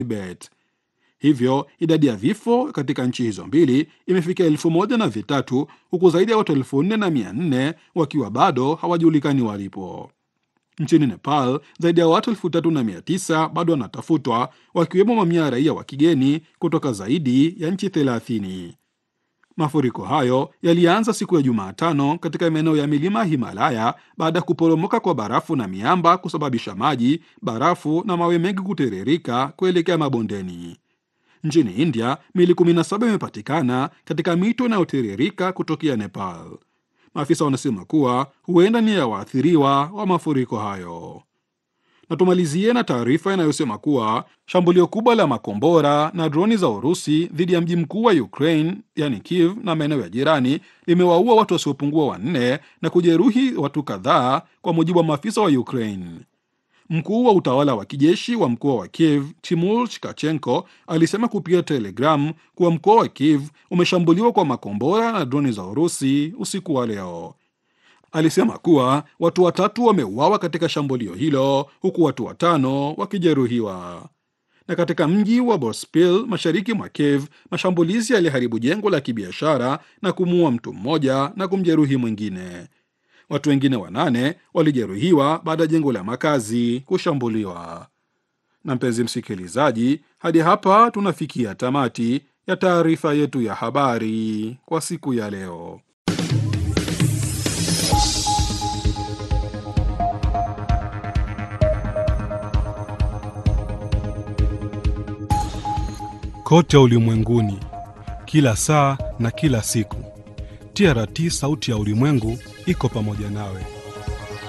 Tibet. Hivyo idadi ya vifo katika nchi hizo mbili imefikia elfu moja na vitatu huku zaidi ya watu elfu nne na mia nne wakiwa bado hawajulikani walipo. Nchini Nepal zaidi ya watu elfu tatu na mia tisa bado wanatafutwa wakiwemo mamia ya raia wa kigeni kutoka zaidi ya nchi thelathini. Mafuriko hayo yalianza siku ya Jumatano katika maeneo ya milima ya Himalaya baada ya kuporomoka kwa barafu na miamba kusababisha maji, barafu na mawe mengi kutiririka kuelekea mabondeni. Nchini India, mili 17 imepatikana katika mito inayotiririka kutokea Nepal. Maafisa wanasema kuwa huenda ni ya waathiriwa wa mafuriko hayo. Na tumalizie na taarifa inayosema kuwa shambulio kubwa la makombora na droni za Urusi dhidi ya mji mkuu wa Ukraine yani Kiev na maeneo ya jirani limewaua watu wasiopungua wanne na kujeruhi watu kadhaa, kwa mujibu wa maafisa wa Ukraine. Mkuu wa utawala wa kijeshi wa mkoa wa Kiev Timur Chikachenko alisema kupitia Telegram kuwa mkoa wa Kiev umeshambuliwa kwa makombora na droni za Urusi usiku wa leo. Alisema kuwa watu watatu wameuawa katika shambulio hilo huku watu watano wakijeruhiwa. Na katika mji wa Bospil mashariki mwa Kiev, mashambulizi yaliharibu jengo la kibiashara na kumuua mtu mmoja na kumjeruhi mwingine. Watu wengine wanane walijeruhiwa baada ya jengo la makazi kushambuliwa. Na mpenzi msikilizaji, hadi hapa tunafikia tamati ya taarifa yetu ya habari kwa siku ya leo. Kote ulimwenguni, kila saa na kila siku, TRT sauti ya ulimwengu iko pamoja nawe.